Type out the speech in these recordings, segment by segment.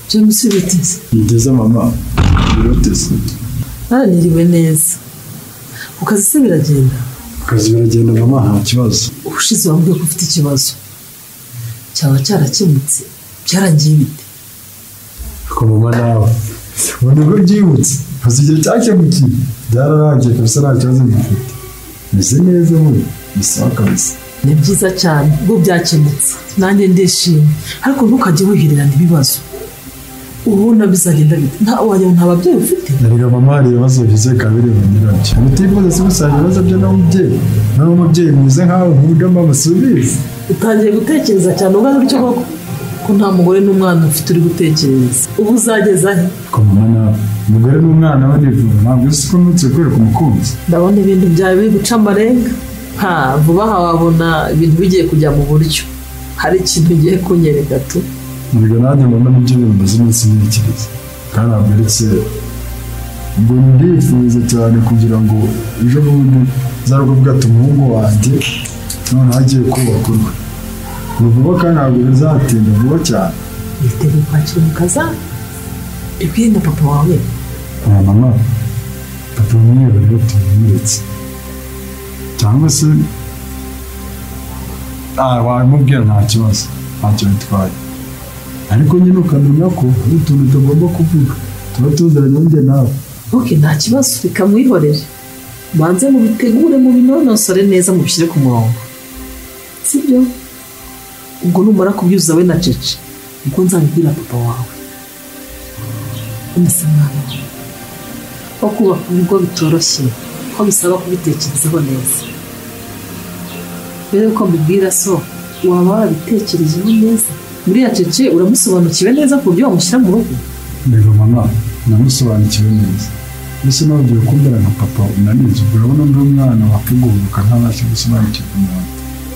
james biteze ngeze mama biroteze mwananiriwe neza ku kazi se biragenda akazi biragenda mama nta kibazo ubushize wambwiye ko ufite ikibazo cyaba cyarakemutse byarangiye bite ariko mama nawe ubu nibwo byibutse gusa igihe cyakemukiye byararangiye kabisa nta kibazo gifite meze neza ubu bisaba kabisa ni byiza cyane ubwo byakemutse nanjye ndishimye ariko ntukajye wihererana ibibazo ubu bizagenda bite nta wajya nta babyeyi ufite erega mama hari ibibazo bize kabiri mu nyirabyo ubutifuza si gusanga ibibazo bye nawe umubyeyi nawe umubyeyi mwiza nkawe nkuburyo mama subiza utangiye gutekereza cyane ubona gutyo koko ko nta mugore n'umwana ufite uri gutekereza ubu uzageza he ariko mama nawe umugore n'umwana we nivura ntabwo uzi ko nutse gukorera umukunzi ndabona ibintu byawe biri guca amarenga nta vuba aha wabona ibintu bigiye kujya mu buryo hari ikintu ugiye kunyereka tu erega nanjye mbona nibyo bintu maze iminsi ntekereza kandi ntabwo ari kera ubwo ndifuza cyane kugira ngo ejo bundi nzarugo bwate umuhungu wanjye noneho agiye kubaka urwe ni vuba kandi ntabwo bizatinda vuba cyane witegura kwakira umukazana ibwiye na papa wawe aya mama papa mwiriwe rero tumweretse cyangwa se ah, wabimubwira nta kibazo ntacyo bitwaye ariko nyine ukamenya ko hari utuntu tugomba kuvuga tuba tuziranye njye nawe ntuke nta kibazo reka mwihorere banze mubitegure mubinonosore neza mubishyire ku murongo sibyo ubwo numara kubyuza we na cece niko nzabibwira papa wawe umeze mwana ko kubaka ibigo bitoroshye ko bisaba kubitekerezaho neza mbere yuko mbibwira so waba wabitekerejeho neza buriya cece uramusobanukiwe neza ku buryo wamushyira mu rugo rero mama namusobanukiwe neza mbese nawe ugiye kumbera nka papa unanize ubwo urabona undi mwana wakuguruka ntabashe gusobanukirwa umuntu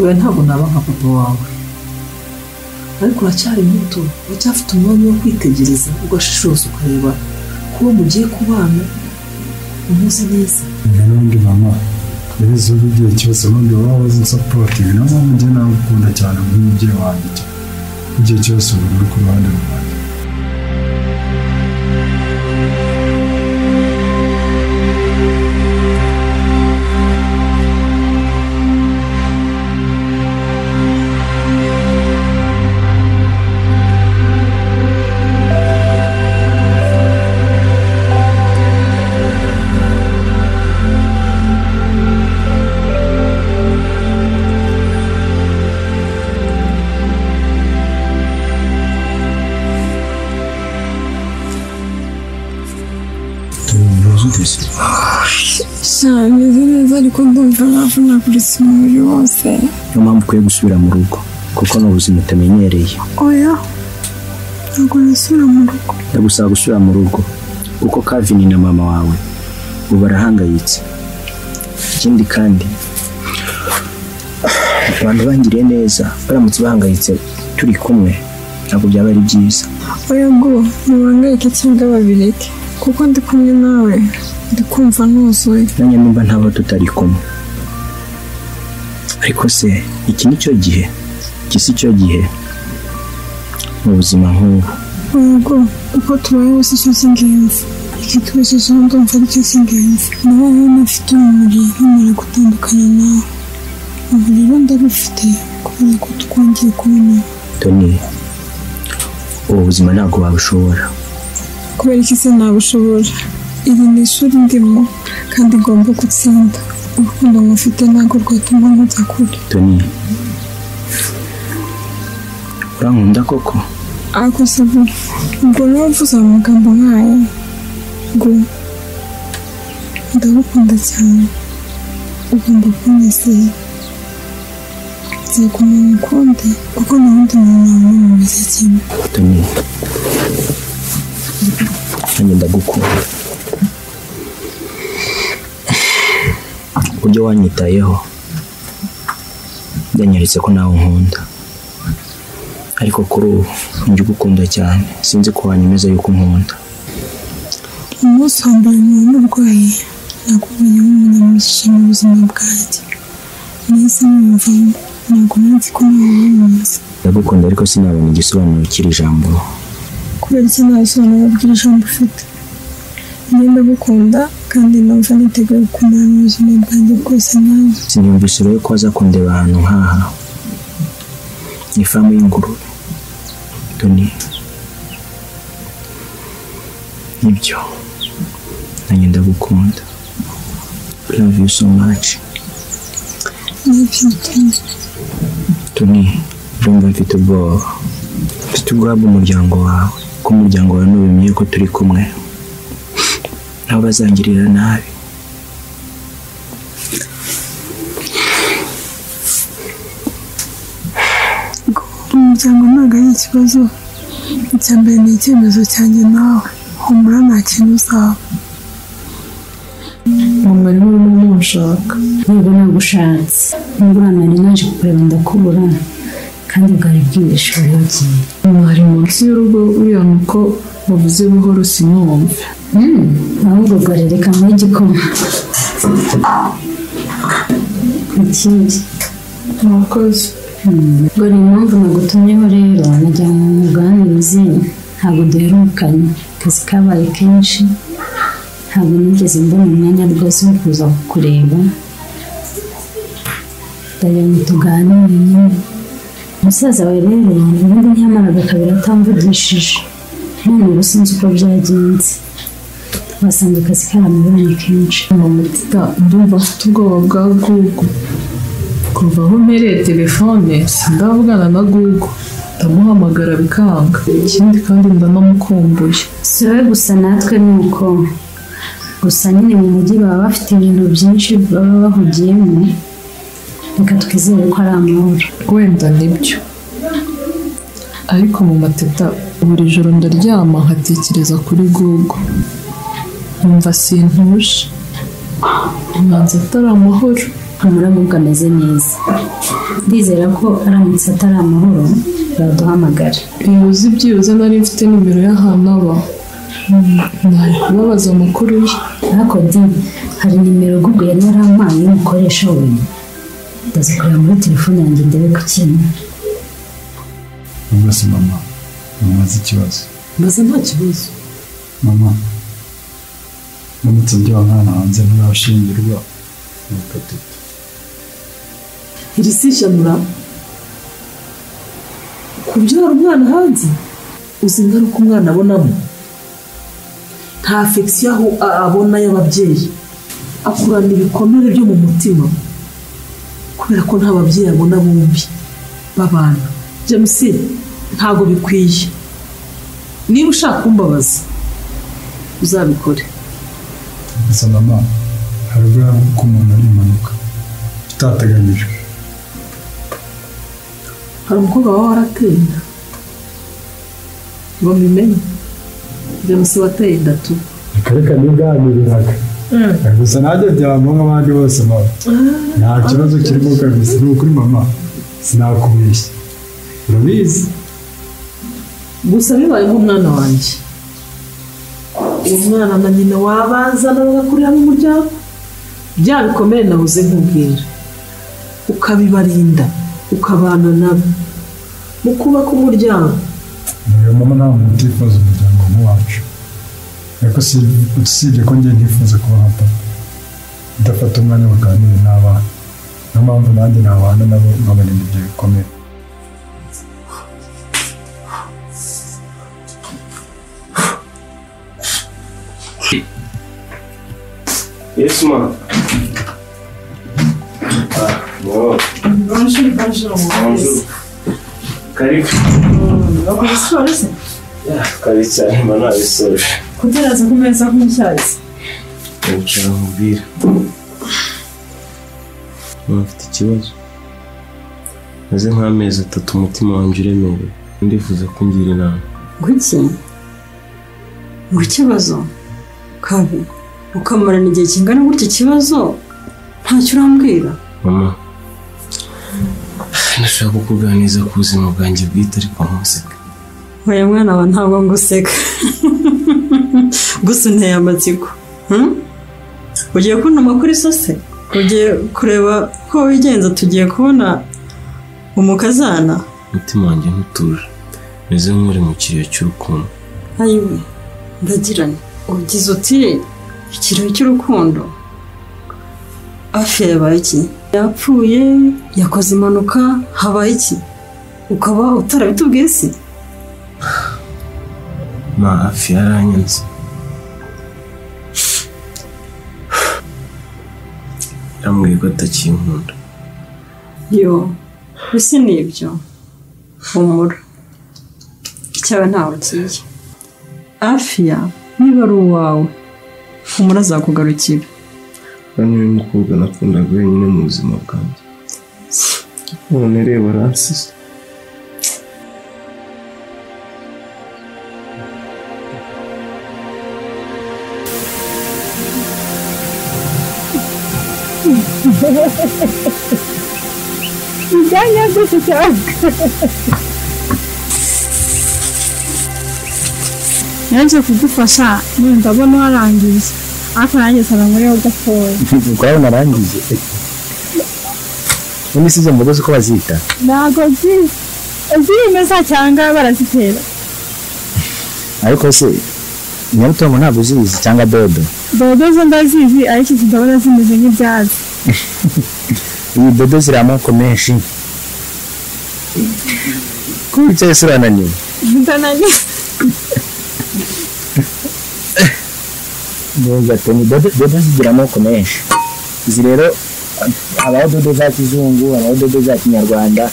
oya ntabwo naba nka papa wawe ariko uracyari muto uracyafite umwanya wo kwitegereza ugashishoza ukareba ko uwo mugiye kubana umuzi neza mbere n'undi mama yabize ubu igihe cyose ubundi waba wazi nsapotingi niyo mpamvu njye nawe ukunda cyane nk'umubyeyi wanjye cyane igihe cyose uba uri ku ruhande rwanjye sha bimeze neza ariko ndumva navunaguritse umubiri wose niyo mpamvu ukwiye gusubira mu rugo kuko ni ubuzima utamenyereye oya ntabwo nasubira mu rugo ndagusaba gusubira mu rugo kuko kavini na mama wawe ubu barahangayitse ikindi kandi abantu bangiriye neza baramutse bahangayitse turi kumwe ntabwo byaba ari byiza oya bwo ntibangayike cyangwa babireke kuko ndi kumwe nawe ndi kumva nuzuye nanjye nimba ntaba tutari kumwe ariko se iki ni cyo gihe iki si cyo gihe mu buzima nk'ubu oya bwo uko tubayeho si cyo cy'ingenzi ikitubeshejeho ndumva ari cyo cy'ingenzi nawe rero afite urumuri ntumara gutandukana nawe ubu rero ndarufite kubera ko twongeye kubona toni ubu buzima ntabwo wabushobora kubera iki se nabushobora iri ni ishuri ndimo kandi ngomba gutsinda urukundo mufite ntabwo rwatuma nkujya kure toni urankunda koko ariko se ubwo ubwo niba mvuze amagambo nk'aya ngo ndagukunda cyane ugomba kunyizera nzego umuntu ukundi kuko nta wundi muntu wamumariza kimwe toni nanjye ndagukunda uburyo wanyitayeho byanyeretse ko nawe unkunda ariko kuri ubu njye ugukunda cyane sinzi ko wanyemeza yuko unkunda umunsi wa mbere nkaba n'uburwayi nagumenye nk'umunyamugisha mu buzima bwanjye nahise mwumvamo ntabwo nzi ko ntawe wamuzi ndagukunda ariko sinabona igisobanuro cy'iri jambo ko kubera iki ntasobanuro bw'iri jambo ufite njye ndagukunda kandi numva niteguye gukomera mu buzima bwanjye bwose nawe siniyumvise rero ko azakundeba ahantu nk'aha ni ifamu y'ingurube doni nibyo nanjye ndagukunda love you so much nibyo tuni doni urumva mfite ubwoba mfite ubwoba bw'umuryango wawe ko umuryango wawe ntubimeye ko turi kumwe nabo bazangirira nabi umuryango ntabwo ari ikibazo icya mbere ni icyemezo cyanjye nawe humura nta kintu uzaba mama niwe urimo umushaka ntabwo nagushatse nubwo nanjye naje kukureba ndakubura kandi bwari bwinshi wagiye mwari munsi y'urugo uriya nuko wavuze buhoro sinumve ahubwo gore reka mwe igikoma ikindi murakoze gore impamvu nagutumyeho rero najya mu muganirizi ntabwo duherukanye akazi kabaye kenshi ntabwo nigeze mbona umwanya rwose wo kuza kukureba ndagira ngo tuganire nyine umusaza wawe rero ubundi ntiyamaraga kabiri atamvugishije none ubu sinzi uko byagenze wasanze akazi karamubonye kenshi mutita ndumva afite ubwoba bwa gugu kuva aho mpereye telefone sindavugana na gugu ndamuhamagara bikanga ikindi kandi ndanamukumbuye si wowe gusa natwe ni uko gusa nyine mu mujyi baba bafite ibintu byinshi baba bahugiyemo reka twizere ko ari amahoro wenda nibyo ariko mu mateta buri joro ndaryama nkatekereza kuri gugu nkumva sintuje imanza atari amahoro humura ahubwo ameze neza ndizera ko aramutse atari amahoro baduhamagara uzi byibuze nari mfite nimero y'ahantu aba nari kubabaza amakuru ye ariko di hari nimero google yari yarampaye y'umukoresha we ndazikorera muri telefone yanjye ndebe ku kintu rwose mama namaze ikibazo maze nta kibazo mama ndamutse njya umwana hanze ntarashyingirwa ni gatatu iri si ishyamura kubyara umwana hanze uzi ingaruka umwana abonamo nta fegisiyo aho abona y'ababyeyi akurana ibikomere byo mu mutima kubera ko nta babyeyi abona bombi b'abantu james ntabwo bikwiye niba ushaka kumbabaza uzabikore gusa mama hari ubwo ko umuntu ari impanuka itateganyijwe hari umukobwa waba waratinda ngo mbimenye james wateye inda tu akareka nibwaniriraga gusa nanjye byabamo nk'abandi bose mama nta kibazo kirimo kabisa ni ukuri mama sinakubeshya urabizi gusa bibaye nk'umwana wanjye uwo mwana na nyina wabazana bagakurira mu muryango bya bikomere nabuze nkubwira ukabibarinda ukabana nabo mu kubaka umuryango niyo mama nta muntu utifuza umuryango nk'uwacu ariko usibye ko njye ntifuza kuba nka papa udafata umwanya baganira n'abana niyo mpamvu nanjye nabana nabo nkabarinda ibyo bikomere Yes, ma. Ah, wow. Bonjour, bonjour. Bonjour. Karibu. Bakora siporo se? Karibu cyane mba nabisoje. Kuteraza ku meza nk'icyayi. Nshaka nkubwira. Mfite ikibazo. Maze nk'amezi atatu umutima wanjye uremerewe. Ndifuza kungira inama. Kuki? Ngo ikibazo? Kabi. Ukamarana igihe kingana gutya ikibazo? Ntacyo urambwira? Mama. Nashaka kukuganiriza ku buzima bwanjye bwite ariko ntuseka. Oya mwana wa ntabwo nguseka. Gusa unteye amatsiko. Hmm? Ugiye kubona amakuru isose? Ugiye kureba ko wigenza tugiye kubona umukazana? Umutima wanjye ntutuje. Meze nk'uri mu kiriyo cy'urukundo. ayiwe ndagiranye ugize uti ikirori cy'urukundo afi yabaye iki yapfuye yakoze impanuka habaye iki ukaba utarabitubwiye si ma afi yaranyanze yambwiye ko atakinkunda yo ese ni ibyo humura icyawe ntawe ugiye afiya niba ari uwawe humura azakugarukira kandi uyu mukobwa nakundaga wenyine mu buzima bwanjye none reba aransize Ibyanya byose cyane yaje kudufasha none ndabona warangiye ariko nanjye nsaba ngo niba udapfuye kwawe narangije ubundi si izo mboga uko bazita ntabwo nzizi zimeza cyangwa barazitera ariko se nyarutomo ntabwo uzizi cyangwa dodo dodo zo ndazizi ariko izi ndabona zimeze nk'ibyatsi iyi dodo ziri amoko menshi kuba wicaye se urananiwe ndananiye neza pe ni dodo dodo zigira amoko menshi izi rero habaho dodo za kizungu habaho dodo za kinyarwanda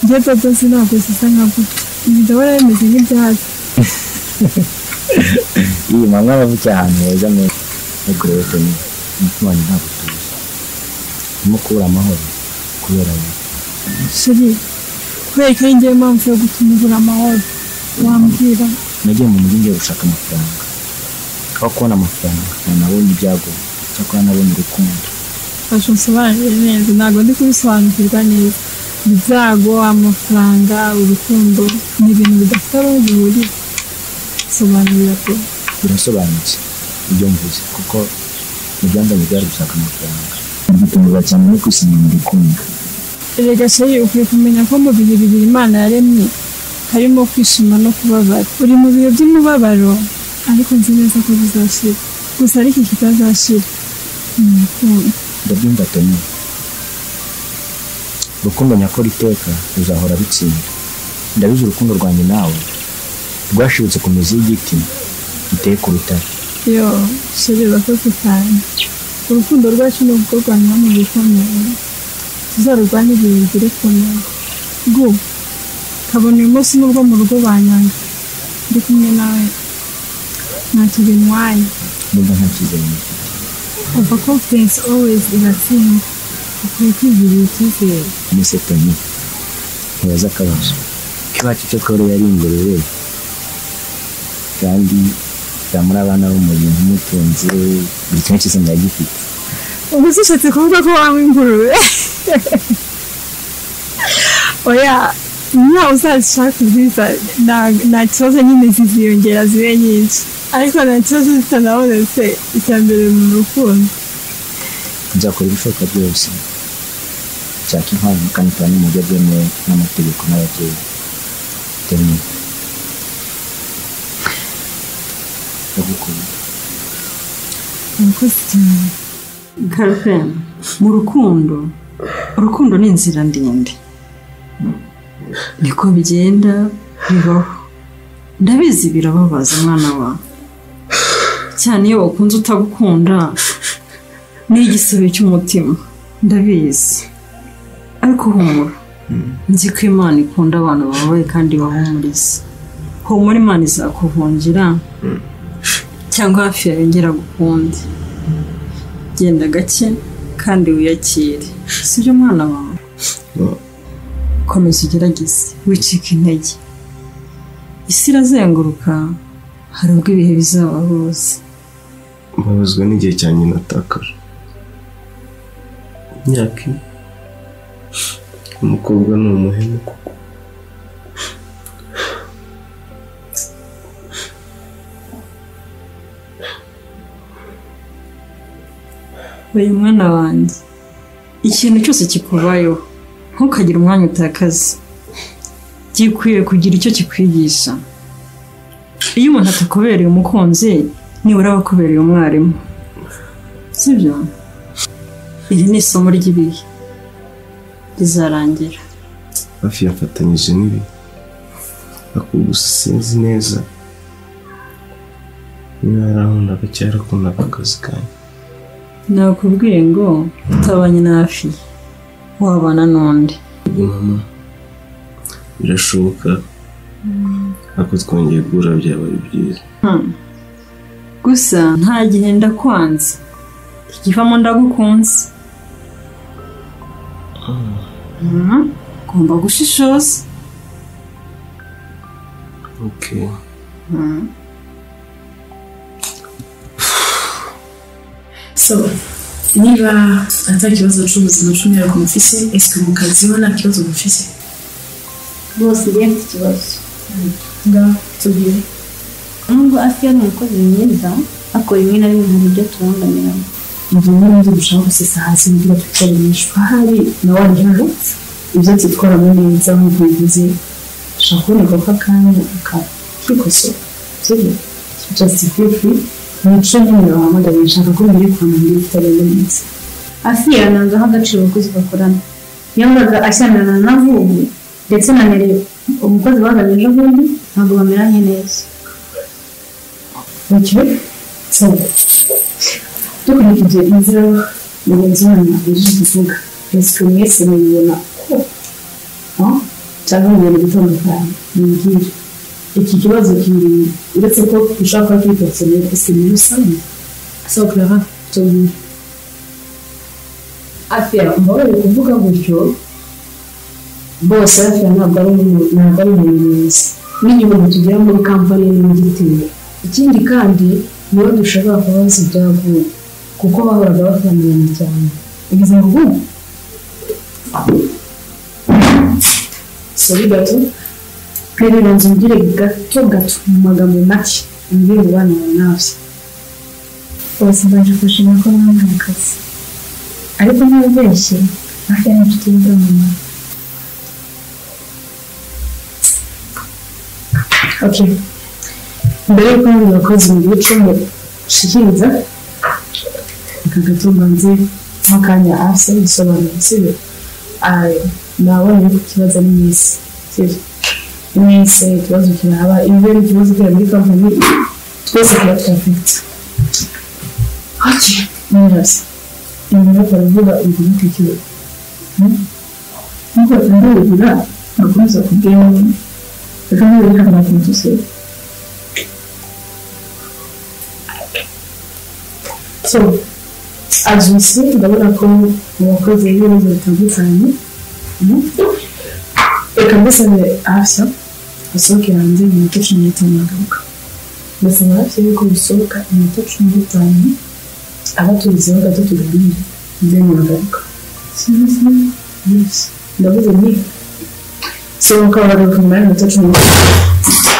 njye dodo zo ntabwo zisa nka gutya izi ndabona zimeze nk'ibyatsi iyi manywa abavukiye ahantu heza meza ntukurebe pe ni umutima wanjye ntabwo utuze urimo kubura amahoro kubera wowe shiri kubera ko ari njyewe mpamvu yo gutuma ubura amahoro wambwira nagiye mu mujyi ngiye gushaka amafaranga aho kubona amafaranga nanabonye ibyago cyakora nabonye urukundo fasha unsobanurire neza ntabwo ndi kubisobanukirwa neza ibyago amafaranga urukundo ni ibintu bidafite aho bihuriye sobanurira pe birasobanutse ibyo mvuze kuko muryango byari gushaka amafaranga ngitunguza cyane no kwisanga mu rukundo erega sheri ukwiye kumenya ko mu bihe bibiri imana yaremye harimo kwishima no kubabara uri mu bihe by'umubabaro ariko nzi neza ko bizashira gusa ariko kitazashira ni urukundo ndabyumva toni urukundo nyakora iteka ruzahora rutsinda ndabizi urukundo rwanjye nawe rwashibutse ku mizi y'igiti giteye ku rutare yo sheri urakoze cyane urukundo rwacu ni ukurwanya mu bikomeye tuzarurwanye ibintu birekomeye gu kabona uyu munsi nubwo mu rugo banyanga ndi kumwe nawe ntacyo bintwaye nimba nta kizere mfite kuva confidence always iratsinda ukwiye kwigirira icyizere mbese toni ntibaza akabazo ikibacu cyo twari yari ingurube kandi zamura abana b'umuntu umutunzi buri kimwe cyose ndagifite ubu zishatse kuvuga ko wanywa ingurube oya nta uzashaka ubwiza nta- nta kibazo nyine ziziyongera zibe nyinshi ariko nta kibazo zitanabonetse icya mbere mu rukundo nzakora ibishoboka byose nshaka impamvu kandi tuba mu buryo bwemewe n'amategeko n'ababyeyi toni ndagukunda murakoze cyane garvin mu rukundo urukundo ni inzira ndende niko bigenda bibaho ndabizi birababaza umwana wawe cyane iyo wakunze utagukunda ni igisebe cy'umutima ndabizi ariko humura nzi ko imana ikunda abantu bababaye kandi bahumuriza humura imana izakuvungira cyangwa hafi yawe yongera gukunde genda gake kandi wiyakire si byo mwana wawe komeza ugerageze wicika intege isi irazenguruka hari ubwo ibihe bizabahuza mbabazwa n'igihe cyanjye natakaje imyaka ine umukobwa ni umuhemu koko uyu mwana wanjye ikintu cyose kikubayeho ntukagire umwanya utakaza gikwiye kugira icyo kikwigisha iyo umuntu atakubereye umukunzi nibura aba akubereye umwarimu sibyo iri ni isomo ry'ibihe rizarangira hafi yafatanyije n'ibi ariko gusa sinzi neza niba yarankundaga cyangwa yarakundaga akazi kanjye nakubwiye ngo utabanye n'afi wabana n'undi Ubwo mama birashoboka ariko twongeye guhura byaba ari byiza Hmm. gusa nta gihe ndakwanze ikivamo ndagukunze Mhm. ugomba gushishoza okay. Mhm. so niba ata kibazo cy'ubuzima cy'umwihariko kumufise esike mu kazi ho nta kibazo mufise rwose ngiye mfite ikibazo ngaho tubwire nubwo asiya ni umukozi mwiza akora rimwe na rimwe hari ibyo tubangamiramo ibyo n'ibyo dushaka gusesa hasi nibyo tutaremeshwa hari na wa rero ibyo twitwaramo neza nk'uko bivuze dushaka kuboneka ko akanya akakikosora sibyo just feel free umuco nyine wahamagara nshaka ko mbere kwa mbere bitarenze neza asiya nanze aho agaciro abakozi bakorana yahoraga ashyamirana na vubu ndetse na mbere umukozi bahagaze ejo bundi ntabwo bameranye neza Okay. So, dukurikije inzira mugenzi wanyu aje kuvuga ese mwese mubibona ko ah, cyangwa mubona gutandukana mumbwire iki kibazo kiri uretse ko dushobora kuba twitotsemye ese muri rusange so clara tubwire afia mbabaye kuvuga gutyo bose afia ntabwo ari umuntu- ntabwo ari umuntu mwiza n'inyuma tugira muri kampani n'igitero ikindi kandi nibo dushobora kubaza ibyaguye kuko bahoraga bafamirana cyane ubuzima bw'ubu sori gato perereza umbwire gato gato mu magambo make umbwire umubano wawe nabyo bose baje gushima ko mwambaye akazi ariko ntibeshye asiya ni inshuti y'imvura mu mama okay mbere y'uko undi wakoze mu gihe cumi shikiriza aka gato mbanze n'akanya hasi bisobanura sibyo ayo nabonye ko ikibazo ari mwese sibyo mwese ikibazo kiraba iyo ari ikibazo kiri muri kampani twese tuba twafite okay nirazi imbere baravuga ubu nitekerezo nk'uko tunarebera bakomeza kubwira reka niba reka nakumutse so abyutse ndabona ko abakozi b'ibibazo bitandukanye mm. reka mbisabe hafi usohoke hanze mu minota cumi n'itanu agaruka ndasaba hafi yuko usohoka iminota cumi n'itanu abatumizeho gato tuganire then uragaruka Seriously? Yes. ndavuze ni sohoka wagaruka mu mwanya wa minota cumi n'itanu